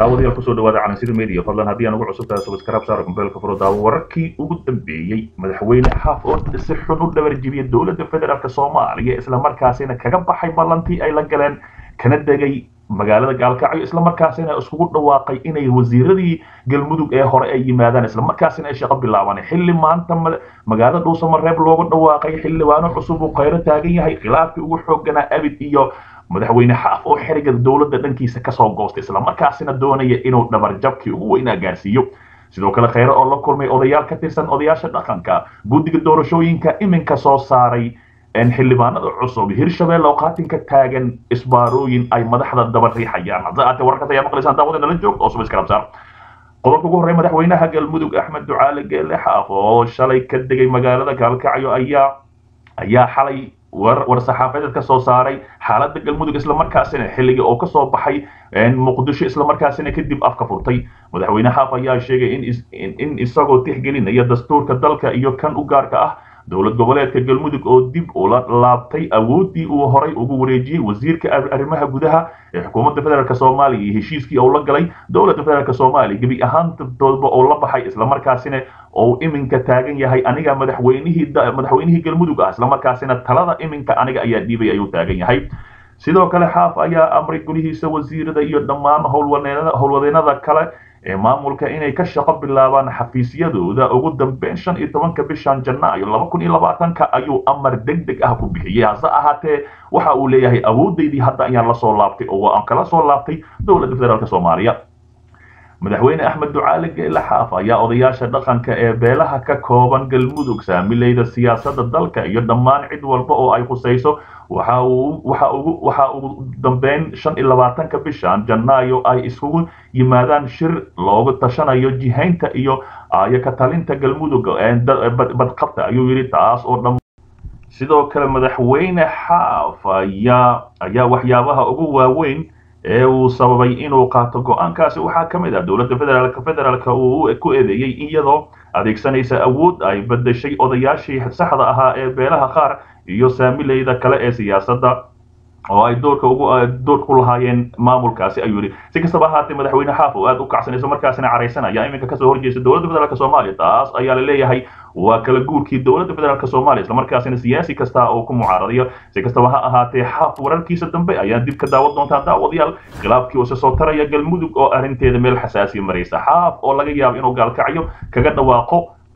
daawadayaal kusoo dhawaada calansida media fadlan haddii aan ugu cusub tahay subscribe saara kumbeelka furo daawo wararkii ugu dambeeyey madaxweyne xaaf oo si xun u dhabarjibiyay dowladda federaalk soomaaliya islamarkaasina kaga baxay ballantii ay la galeen kana degay magaalada gaalkacyo islamarkaasina iskugu dhawaaqay inay wasiiradii galmudug ee hore ay yimaadaan islamarkaasina ay shaqo bilaabaan xilli maanta magaalada dhuusamareeb loogu dhawaaqay xildhibaano cusub uu khayro taagan yahay khilaafkii ugu xooganaa abid iyo madaxweyne xaaf oo xeriga dowladda dhankiisa kasoo goostay islamarkaasina doonaya inuu dhabarjabkii ugu weynaa gaarsiiyo sidoo kale khayre oo la kulmay odayaal ka tirsan odayaasha dhaqanka guddiga doorashooyinka iminka soo saaray xildhibaanada cusub hirshabelle oo qaatinka taagan isbaarooyin ay madaxda daba riixayaan haddaate wararkaas ayaa maqlaysaan daawada nala joogta oo subscribe qodobka ugu horreeya madaxweynaha galmudug axmed ducaale geele xaaf oo shalay ka degay magaalada gaalkacyo ayaa ayaa xalay war saxaafadeed ka soo saaray xaaladda galmudug islamarkaasina xilligii oo kasoo baxay muqdisho islamarkaasina kadib afka furtay madaxweyne xaaf ayaa sheegay in isagoo tixgelinaya dastuurka dalka iyo kan u gaarka ah dowlad goboleedka galmudug oo dib ula laabtay awoodii uu horay ugu wareejiyey wasiirka arrimaha gudaha ee xukuumadda federaalk soomaaliya iyo heshiiskii uu la galay dowladda federaalk soomaaliya gebi ahaantoodba oo la baxay islamarkaasina oo iminka taagan yahay aniga madaxweynihii madaxweynihii galmudug ah islamarkaasina talada iminka aniga ayaa dhiibay ayuu taagan yahay sidoo kale xaaf ayaa amray gulihiisa wasiirada iyo dhammaan howlwadeennada kale ee maamulka inay ka shaqo bilaabaan xafiisyadooda ugu dambeyn shan iyo tobanka bishan janaayo laba kun iyo labaatanka ayuu amar deg deg ah ku bixiyey hase ahaatee waxa uu leeyahay awoodaydii hadda ayaan lasoo laabtay oo aan kala soo laabtay dowladda federaalk soomaaliya madaxweyne axmed ducaale geele xaaf ayaa odayaasha dhaqanka ee beelaha ka kooban galmudug saamileyda siyaasadda dalka iyo dhammaan cid walba oo ay khusayso waxa ugu dambeyn shan iyo labaatanka bishan janaayo ay isugu yimaadaan shir loogu tashanayo jihaynta iyo ayo ka talinta galmudug badqabta ayuu yidhi taas oo dhan sidoo kale madaxweyne xaaf ayaa ayaa waxyaabaha ugu waaweyn ee uu sababay inuu qaato go-aankaasi waxaa ka mid ah dowladda federaalk federaalka uu ku eedeeyey iyadoo adeegsanaysa awood ay bedeshay odayaashii saxda ahaa ee beelaha qaar iyo saamileyda kale ee siyaasadda oo ay doorka ugu doorka ku lahaayeen maamulkaasi ayuu yidhi si kastaba ahaatee madaxweyne xaaf oo aad u kacsanayso markaasina caraysanaya iminka kasoo horjeesta dowladda federaalk soomaaliya taas ayaa la leeyahay waa kala guurkii dowladda federaalk soomaaliya islamarkaasina siyaasi kasta oo ku mucaaradayo si kastaba ha ahaatee xaaf wararkiisa dambe ayaa dib ka daawan doontaa daawadayaal khilaafkii oo soo taraya galmudug oo arrinteeda meel xasaasiya maraysa xaaf oo laga yaabo inuu gaalkacyo kaga dhawaaqo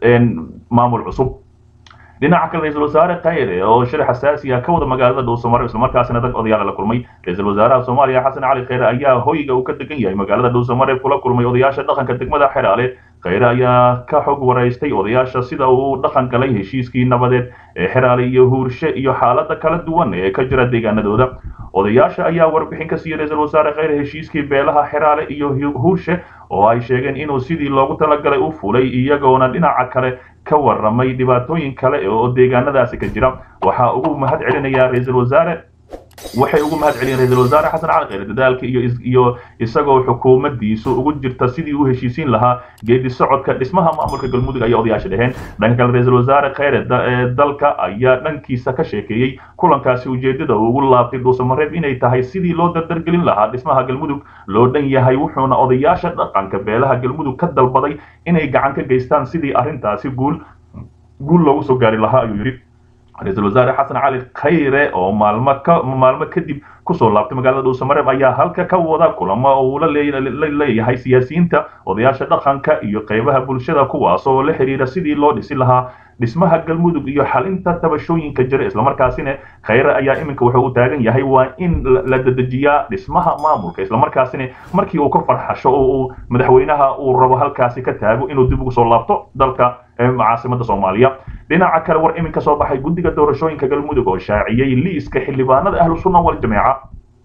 maamul cusub dhinaca kale ra-iisul wasaare khayre oo shir xasaasi ah ka wada magaalada dhuusamareeb islamarkaasina dag odayaal la kulmay ra-iisul wasaaraha soomaaliya xasan cali khayre ayaa hoyga uu ka degan yahay magaalada dhuusamareeb kula kulmay odayaasha dhaqanka degmada xeraale khayre ayaa ka xog waraystay odayaasha sida uu dhaqan galay heshiiskii nabadeed ee xeraale iyo huurshe iyo xaalada kala duwan ee ka jira deegaanadooda odayaasha ayaa warbixin ka siiyey ra-iisul wasaare khayre heshiiskii beelaha xeraale iyo huurshe oo ay sheegeen inuu sidii loogu talagalay u fulay iyagoona dhinaca kale ka waramay dhibaatooyin kale oo deegaanadaasi ka jira waxaa ugu mahad celinaya ra-iisul wasaare waxay ugu mahad celiyeen ra-iisul wasaare xasan cali khayre dadaalka iyo iyo isagoo xukuumaddiisu ugu jirta sidii uu heshiisiin lahaa geedi socodka dhismaha maamulka galmudug ayaa odayaasha dheheen dhanka kale ra-iisul wasaare khayre dalka ayaa dhankiisa ka sheekeeyey kulankaasi ujeedada uu ugu laabtay dhuusamareeb inay tahay sidii loo dardargelin lahaa dhismaha galmudug loo dhan yahay wuxuuna odayaasha dhaqanka beelaha galmudug ka dalbaday inay gacan ka geystaan sidii arrintaasi guul guul loogu soo gaari lahaa ayuu yidhi ra-iisul wasaare xasan cali khayre oo maalmo ka maalmo kadib kusoo laabtay magaalada dhuusamareeb ayaa halka ka wada kulamo uu la leeyahay siyaasiyiinta odayaasha dhaqanka iyo qaybaha bulshada kuwaas oo la xiriira sidii loo dhisi lahaa dhismaha galmudug iyo xalinta tabashooyinka jira islamarkaasina khayre ayaa iminka wuxuu u taagan yahay waa in la dedejiyaa dhismaha maamulka islamarkaasina markii uu ka farxasho oo uu madaxweynaha uu rabo halkaasi ka taago inuu dib ugu soo laabto dalka caasimada soomaaliya dhinaca kale war iminka soo baxay guddiga doorashooyinka galmudug oo shaaciyey liiska xildhibaanada ahlu sunna waljamaaca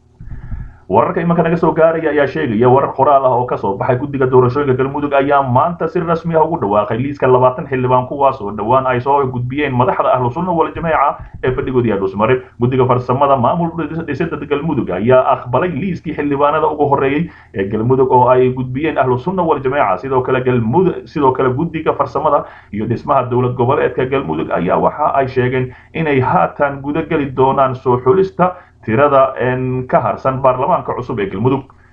wararka imanka naga soo gaaraya ayaa sheegaya warar qoraal ah oo kasoo baxay guddiga doorashooyinka galmudug ayaa maanta si rasmi ah ugu dhawaaqay liiska labaatan xildhibaan kuwaas oo dhowaan ay soo gudbiyeen madaxda ahlu sunna waljamaaca ee fadhigood yahay dhuusmareeb guddiga farsamada maamul dhisida galmudug ayaa aqbalay liiskii xildhibaanada ugu horeeyey ee galmudug oo ay gudbiyeen ahlu sunna waljamaaca sidoo kale galmudug sidoo kale guddiga farsamada iyo dhismaha dowlad goboleedka galmudug ayaa waxa ay sheegeen inay haatan gudageli doonaan soo xulista tirada ka harsan baarlamaanka cusub ee galmudug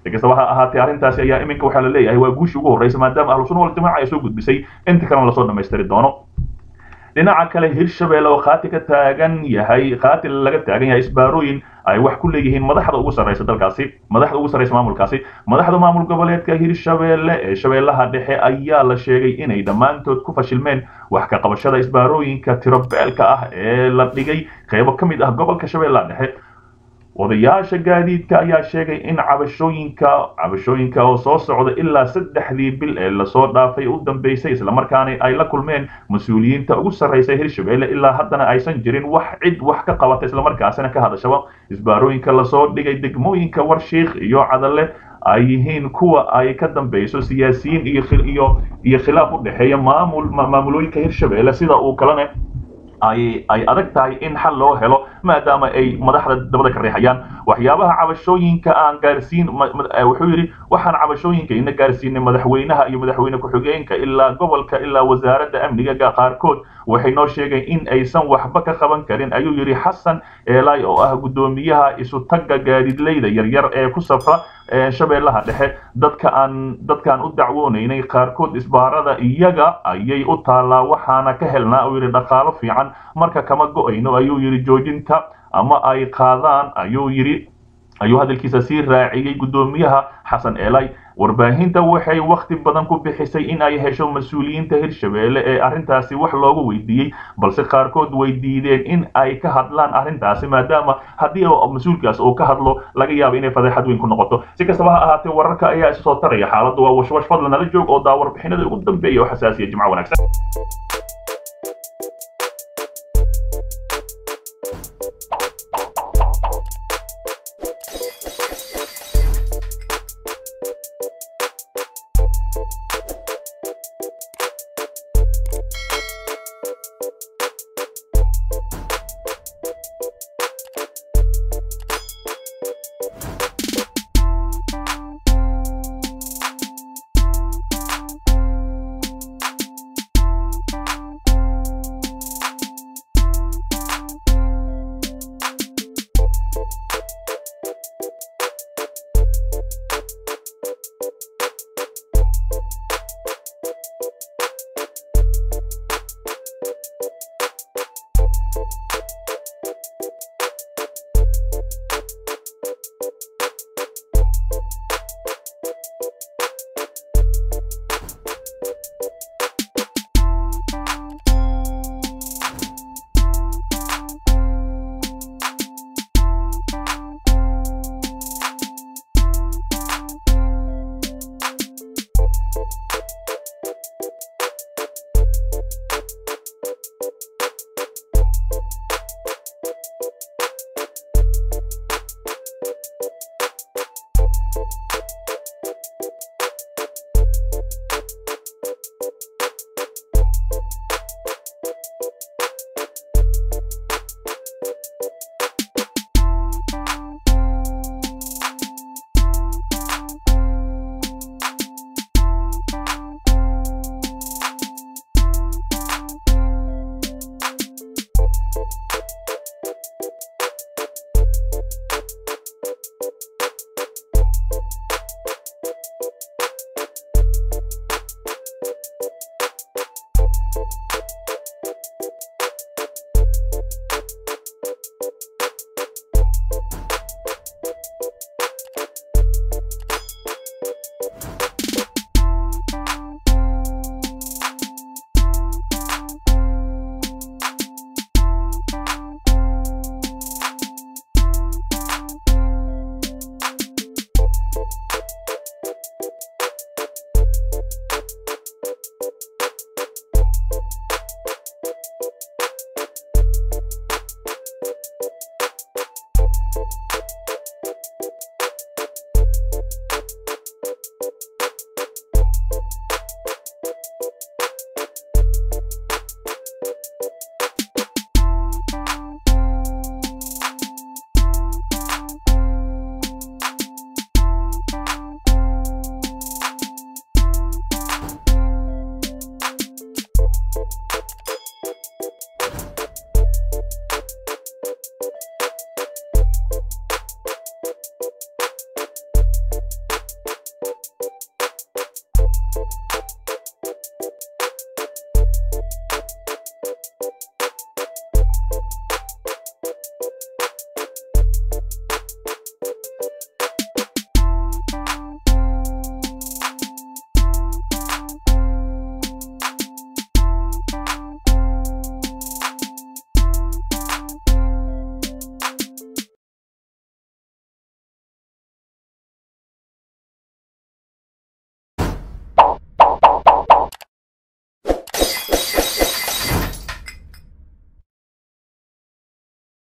si kastaba ha ahaatee arrintaasi ayaa iminka waxaa la leeyahay waa guushii ugu horreysa maadaama ahlu sunna waljamaaca ay soo gudbisay inta kalena lasoo dhammaystiri doono dhinaca kale hirshabelle oo khaati ka taagan yahay khaati laga taagan yahay isbaarooyin ay wax ku leeyihiin madaxda ugu sarreysa dalkaasi madaxda ugu sarreysa maamulkaasi madaxda maamul goboleedka hirshabelle ee shabeellaha dhexe ayaa la sheegay inay dhammaantood ku fashilmeen wax ka qabashada isbaarooyinka tirobeelka ah ee la dhigay qeybo ka mid ah gobolka shabeellaha dhexe odayaasha gaadiidka ayaa sheegay in cabashooyinka cabashooyinka oo soo socda ilaa saddexdii bil ee lasoo dhaafay u dambeysay islamarkaana ay la kulmeen mas-uuliyiinta ugu sarreysa hirshabelle ilaa haddana aysan jirin wax cid wax ka qabata islamarkaasina ka hadashaba isbaarooyinka lasoo dhigay degmooyinka warshiikh iyo cadalle ay yihiin kuwa ay ka dambeyso siyaasiyiin iyo iyo iyo khilaaf u dhexeeya maamul maamulooyinka hirshabelle sida uu kalena ay ay adag tahay in xal loo helo maadaama ay madaxda dabada ka riixayaan waxyaabaha cabashooyinka aan gaarsiin wuxuu yidhi waxaan cabashooyinka ina gaarsiinay madaxweynaha iyo madaxweyne ku-xigeenka ilaa gobolka ilaa wasaaradda amniga qaarkood waxay noo sheegeen in aysan waxba ka qaban karin ayuu yidhi xasan eelay oo ah guddoomiyaha isutagga gaadiidleyda yaryar ee ku safra shabeellaha dhexe dadka aan dadkaan u dacwoonaynay qaarkood isbaarada iyaga ayay u taallaa waxaana ka helnaa uu yidhi dhaqaalo fiican marka kama go-ayno ayuu yidhi joojinta ama ay qaadaan ayuu yidhi ayuu hadalkiisa sii raaciyey guddoomiyaha xasan eelay warbaahinta waxay wakhti badan ku bixisay in ay hesho mas-uuliyiinta hirshabelle ee arrintaasi wax loogu weydiiyey balse qaarkood way diideen in ay ka hadlaan arrintaasi maadaama haddii mas-uulkaas uu ka hadlo laga yaabo inay fadeexad weyn ku noqoto si kastaba ha ahaatee wararka ayaa isu soo taraya xaaladdu waa washwash fadlan nala joog oo daa warbixinada ugu dambeeya oo xasaasiya jimco wanaagsan